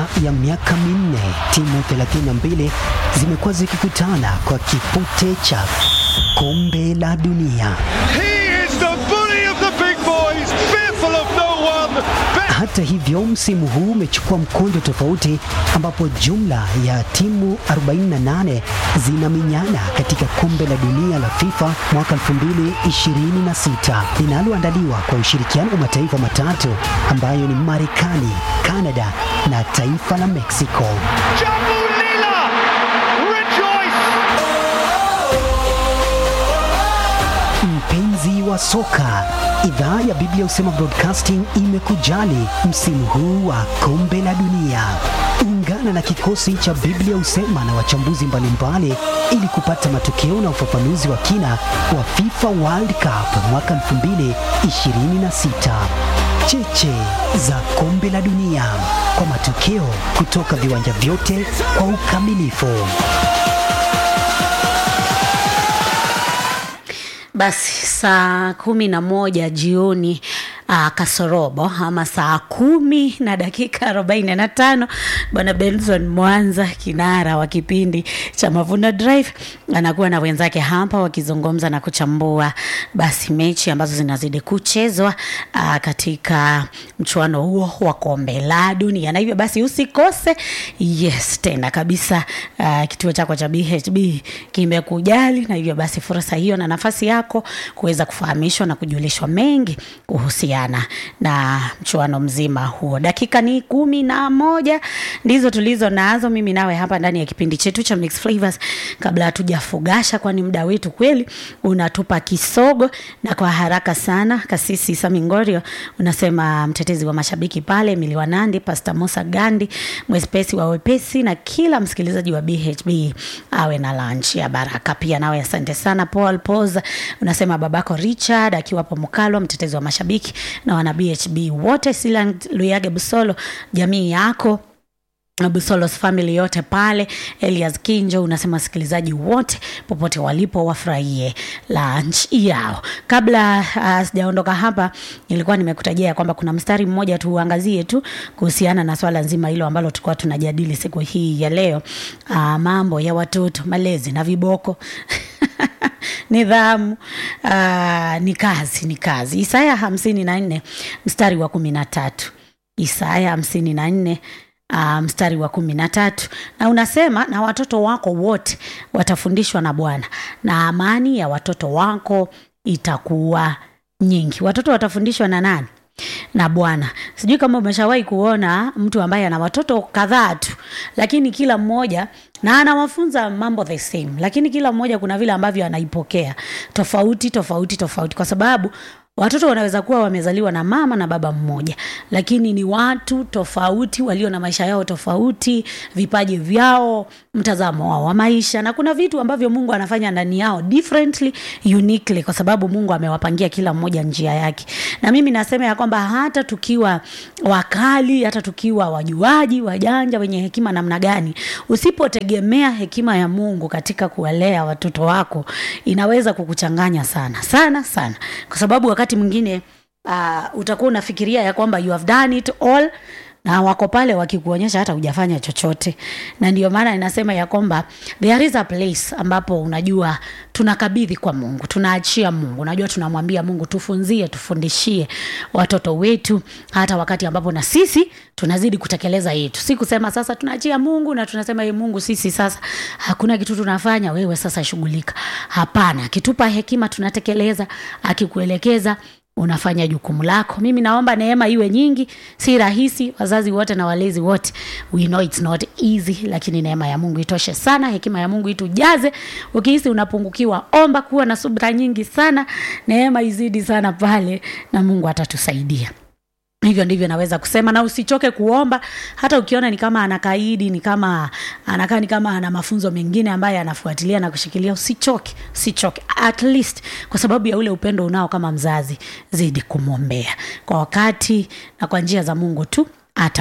ya miaka minne timu 32 zimekuwa zikikutana kwa kipute cha kombe la dunia. He is the bully of the big boys, fearful of no one. Hata hivyo, msimu huu umechukua mkondo tofauti, ambapo jumla ya timu 48 zinaminyana katika kombe la dunia la FIFA mwaka 2026 linaloandaliwa kwa ushirikiano wa mataifa matatu ambayo ni Marekani, Kanada na taifa la Mexico. Jambu Lila, rejoice! Mpenzi wa soka, idhaa ya Biblia Husema Broadcasting imekujali msimu huu wa kombe la dunia. Ungana na kikosi cha Biblia Husema na wachambuzi mbalimbali ili kupata matokeo na ufafanuzi wa kina wa FIFA World Cup mwaka 2026. Cheche za kombe la dunia kwa matokeo kutoka viwanja vyote kwa ukamilifu. Basi saa kumi na moja jioni uh, kasorobo ama saa kumi na dakika arobaini na tano bwana Benson Mwanza kinara wa kipindi cha Mavuno Drive anakuwa na wenzake hapa wakizungumza na kuchambua basi mechi ambazo zinazidi kuchezwa uh, katika mchuano huo wa kombe la dunia, na hivyo basi usikose. Yes, tena kabisa uh, kituo chako cha BHB kimekujali, na hivyo basi fursa hiyo na nafasi yako kuweza kufahamishwa na kujulishwa mengi kuhusiana na mchuano mzima huo. Dakika ni kumi na moja ndizo tulizo nazo mimi nawe hapa ndani ya kipindi chetu cha Mixed Flavors, kabla hatujafugasha, kwani muda wetu kweli unatupa kisogo. Na kwa haraka sana, Kasisi Samingorio unasema mtetezi wa mashabiki pale Miliwa Nandi, Pastor Musa Gandi, mwepesi wa wepesi, na kila msikilizaji wa BHB awe na lunch ya baraka. Pia nawe asante sana. Paul Poza unasema babako Richard akiwapo Mkalwa, mtetezi wa mashabiki na wana BHB wote, Silan Luyage Busolo, jamii yako Busolos family yote pale. Elias Kinjo unasema wasikilizaji wote popote walipo wafurahie lunch yao. Kabla uh, sijaondoka hapa, nilikuwa nimekutajia ya kwamba kuna mstari mmoja tuuangazie tu kuhusiana na swala nzima hilo ambalo tulikuwa tunajadili siku hii ya leo, uh, mambo ya watoto, malezi na viboko nidhamu uh, ni kazi, ni kazi. Isaya hamsini na nne mstari wa kumi na tatu Isaya hamsini na nne Uh, mstari wa kumi na tatu na unasema, na watoto wako wote watafundishwa na Bwana na amani ya watoto wako itakuwa nyingi. Watoto watafundishwa na nani? Na Bwana. Sijui kama umeshawahi kuona mtu ambaye ana watoto kadhaa tu, lakini kila mmoja na anawafunza mambo the same, lakini kila mmoja kuna vile ambavyo anaipokea tofauti tofauti tofauti, kwa sababu watoto wanaweza kuwa wamezaliwa na mama na baba mmoja, lakini ni watu tofauti walio na maisha yao tofauti, vipaji vyao, mtazamo wao wa maisha, na kuna vitu ambavyo Mungu anafanya ndani yao differently, uniquely, kwa sababu Mungu amewapangia kila mmoja njia yake. Na mimi nasema ya kwamba hata tukiwa wakali, hata tukiwa wajuaji, wajanja, wenye hekima namna gani, usipotegemea hekima ya Mungu katika kuwalea watoto wako, inaweza kukuchanganya sana sana sana, kwa sababu wakati mwingine uh, utakuwa unafikiria ya kwamba you have done it all na wako pale wakikuonyesha hata hujafanya chochote, na ndio maana ninasema ya kwamba there is a place ambapo unajua tunakabidhi kwa Mungu, tunaachia Mungu. Unajua, tunamwambia Mungu tufunzie, tufundishie watoto wetu, hata wakati ambapo na sisi tunazidi kutekeleza yetu, si kusema sasa tunaachia Mungu na tunasema ye Mungu, sisi sasa hakuna kitu tunafanya, wewe sasa shughulika. Hapana, akitupa hekima tunatekeleza, akikuelekeza unafanya jukumu lako. Mimi naomba neema iwe nyingi. Si rahisi, wazazi wote na walezi wote, we know it's not easy, lakini neema ya Mungu itoshe sana, hekima ya Mungu itujaze. Ukihisi unapungukiwa, omba, kuwa na subira nyingi sana, neema izidi sana pale, na Mungu atatusaidia. Hivyo ndivyo naweza kusema, na usichoke kuomba. Hata ukiona ni kama anakaidi, ni kama anakaa ni kama ana mafunzo mengine ambayo anafuatilia na kushikilia, usichoke, usichoke at least, kwa sababu ya ule upendo unao kama mzazi, zidi kumwombea kwa wakati na kwa njia za Mungu tu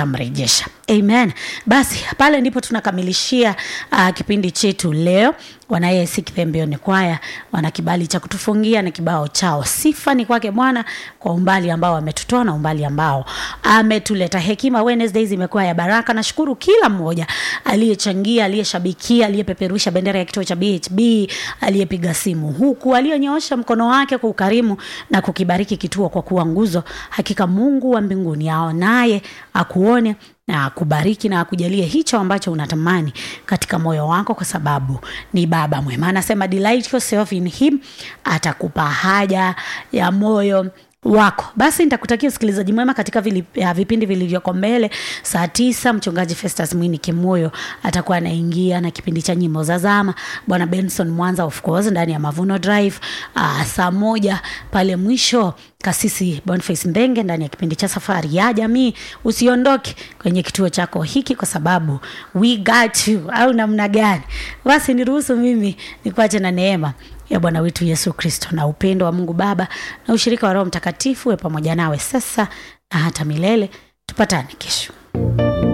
atamrejesha. Amen. Basi pale ndipo tunakamilishia uh, kipindi chetu leo. wana AIC Thembioni kwaya wana kibali cha kutufungia na kibao chao. Sifa ni kwake Bwana kwa umbali ambao ametutoa na umbali ambao ametuleta. Hekima Wednesdays imekuwa ya baraka. Nashukuru kila mmoja aliyechangia, aliyeshabikia, aliyepeperusha bendera ya kituo cha BHB, aliyepiga simu huku, aliyenyoosha mkono wake kwa ukarimu na kukibariki kituo kwa kuwa nguzo. Hakika Mungu wa mbinguni aonaye akuone na akubariki na akujalie hicho ambacho unatamani katika moyo wako, kwa sababu ni Baba mwema. Anasema delight yourself in him, atakupa haja ya moyo wako. Basi nitakutakia usikilizaji mwema katika vili, ya vipindi vilivyoko mbele. Saa tisa mchungaji Festus Mwini Kimoyo atakuwa anaingia na kipindi cha nyimbo za zama, bwana Benson Mwanza of course ndani ya Mavuno Drive. Aa, saa moja pale mwisho kasisi Boniface Ndenge ndani ya kipindi cha safari ya jamii. Usiondoke kwenye kituo chako hiki, kwa sababu we got you, au namna gani? Basi niruhusu mimi nikuache na neema ya Bwana wetu Yesu Kristo na upendo wa Mungu Baba na ushirika wa Roho Mtakatifu we pamoja nawe sasa na hata milele. Tupatane kesho.